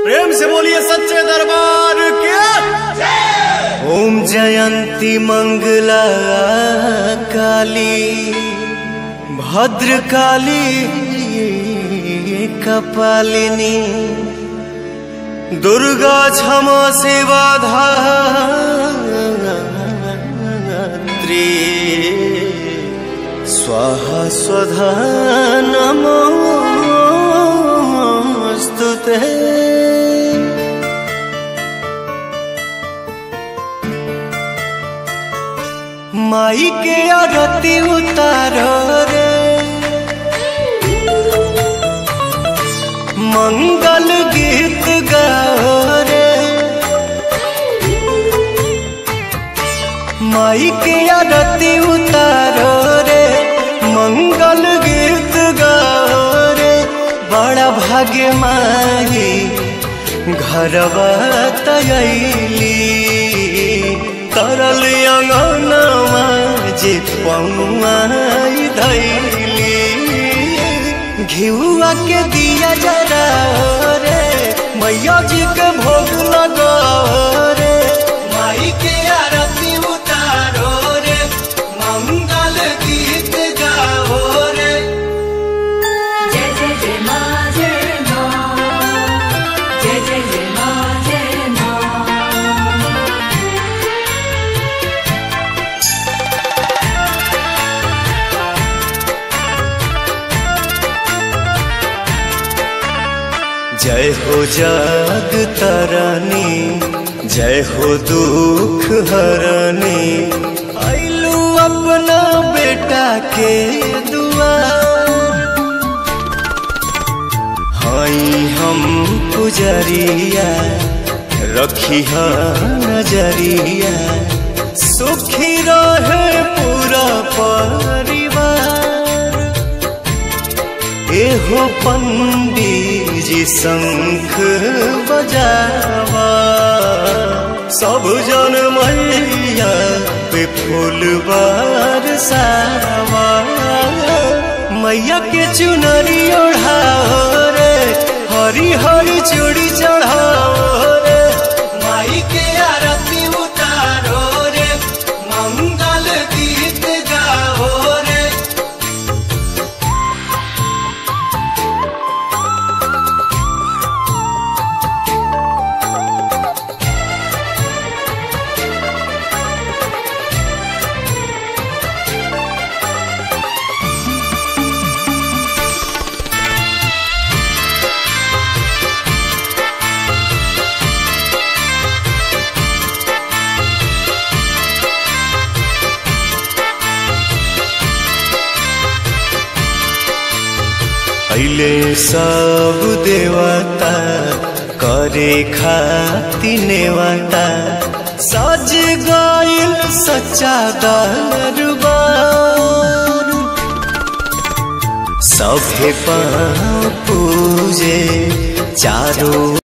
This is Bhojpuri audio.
प्रेम से बोलिए सच्चे दरबार के ओम जयंती मंगला काली भद्र काली कपालिनी दुर्गा क्षमा सेवा धात्री स्वाहा स्वधा नमोऽस्तु ते माई के आरती उतारो रे मंगल गीत गाओ रे माई के आरती उतारो रे मंगल गीत गाओ रे बड़ा भाग्य माई घरवा तयली तरल अंगनवा जे पौआई धैली घिउआ के दिया जरा रे मैया जी के भोग लगा रे माई के आरती उतारो रे मंगल गीत गाओ रे जय जय जय मा जय मा जय जय जय मा जय मा जय हो जग तरनी जय हो दुख हरनी आइलू अपना बेटा के दुआर हई हम पुजरिया रखी नजरिया सुखी रहे पूरा परिवार एहो पंडित जी शंख बजावा सब जन मैया पे फूल बरसावा मैया के चुनरी ओढ़ाओ रे हरी हरी चूड़ी चढ़ाओ रे माई के आरती उतारो रे मंगल गीत गाओ रे अइले सब देवता करे खाति नेवता सज गइल सच्चा दरबार सभे पाँव पूजे चारों